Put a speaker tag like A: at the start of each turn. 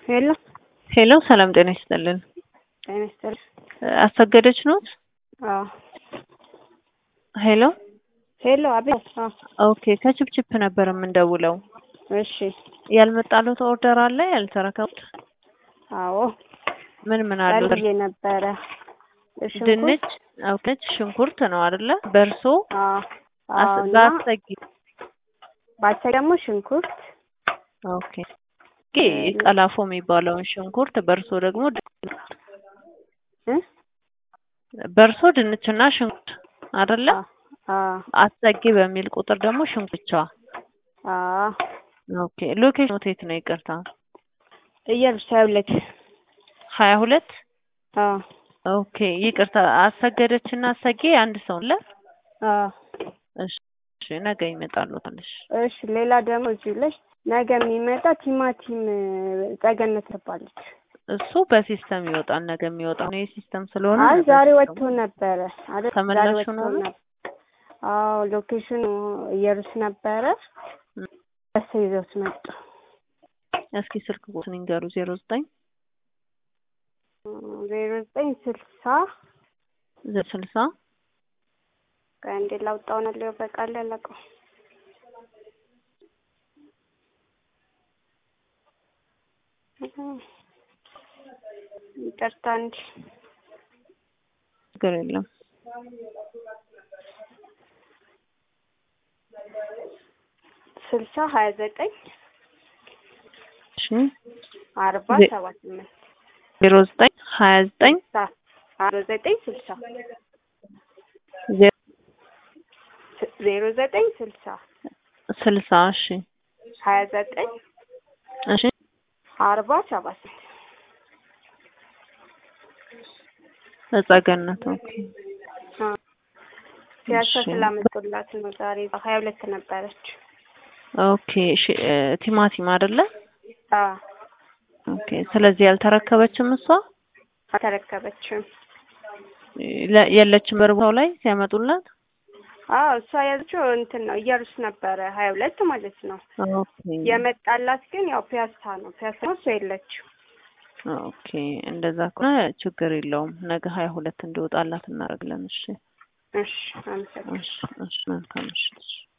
A: ሄሎ
B: ሄሎ ሰላም ጤና ይስጥልን።
A: ጤና ይስጥልኝ።
B: አሰገደች ኖት?
A: አዎ
B: ሄሎ
A: ሄሎ፣ አቤት። አዎ
B: ኦኬ ከችፕችፕ ነበር የምንደውለው።
A: እሺ።
B: ያልመጣሉት ኦርደር አለ ያልተረከቡት?
A: አዎ
B: ምን ምን አሉ?
A: ቀልዬ ነበረ። ሽንኩርት፣
B: ድንች፣ ኦኬ ሽንኩርት ነው አይደለ? በርሶ
A: አዎ አዎ፣ እና
B: በአሰጊ
A: ባቻ ደግሞ ሽንኩርት፣
B: ኦኬ ኦኬ ቀላፎ የሚባለውን ሽንኩርት በርሶ ደግሞ
A: እ
B: በርሶ ድንችና ሽንኩርት አይደለ?
A: አዎ
B: አሰጊ በሚል ቁጥር ደግሞ ሽንኩርት ብቻ።
A: አዎ።
B: ኦኬ ሎኬሽኑ የት ነው? ይቅርታ
A: እየብሻ ሁለት
B: ሀያ ሁለት
A: አዎ
B: ኦኬ ይቅርታ። አሰገደች እና አሰጌ አንድ ሰው አለ።
A: አዎ።
B: እሺ እሺ፣ ነገ ይመጣሉ ትንሽ
A: እሺ። ሌላ ደግሞ እዚሁ ላይ ነገ የሚመጣ ቲማቲም ጸገነት ትባለች።
B: እሱ በሲስተም ይወጣል። ነገ የሚወጣው ነው ሲስተም ስለሆነ
A: አይ
B: ነገ
A: ዛሬ
B: ሲስተም-
A: ወጥቶ ነበረ አይደል? ዛሬ
B: ተመላሹ
A: ወጥቶ
B: ነው?
A: ነበር። አዎ ሎኬሽኑ እየሩስ ነበረ።
B: ም።
A: እሱ ይዘውት መጡ።
B: እስኪ ስልክ ቁጥሩን ይንገሩ። ዜሮ ዘጠኝ
A: ዜሮ ዘጠኝ ስልሳ
B: ስልሳ
A: ከአንዴ ላውጣው ነው ሊው በቃል ያለቀው ይቅርታ እንጂ
B: ችግር የለም።
A: ስልሳ ሀያ ዘጠኝ
B: እሺ
A: አርባ
B: ዜ-
A: ሰባ ስምንት
B: ዜሮ ዘጠኝ ሀያ ዘጠኝ
A: ስልሳ አርባ ዘጠኝ ስልሳ
B: ዜ-
A: ዜሮ ዘጠኝ ስልሳ
B: ስልሳ እሺ
A: ሀያ ዘጠኝ
B: እሺ
A: አርባ ሰባ ስምንት
B: በጸገነት ኦኬ
A: አዎ። ሲያሳ
B: እሺ።
A: ስላመጡላት ነው ዛሬ ሀያ ሁለት ነበረች።
B: ኦኬ እሺ እ፣ ቲማቲም አይደለ?
A: አዎ
B: ኦኬ ስለዚህ ያልተረከበችም እሷ
A: አልተረከበችም።
B: ለ- የለችም በርቦታው ላይ ሲያመጡላት።
A: አዎ እሷ ያዘችው እንትን ነው እየሩስ ነበረ ሀያ ሁለት ማለት ነው።
B: ኦኬ
A: የመጣላት ግን ያው ፒያሳ ነው። ፒያሳ ነው እሷ የለችው።
B: ኦኬ እንደዛ ከሆነ ችግር የለውም። ነገ ሀያ ሁለት እንዲወጣላት እናደርግለን። እሺ
A: እሺ አመሰግናለሁ።
B: እሺ እሺ መልካም እሺ እሺ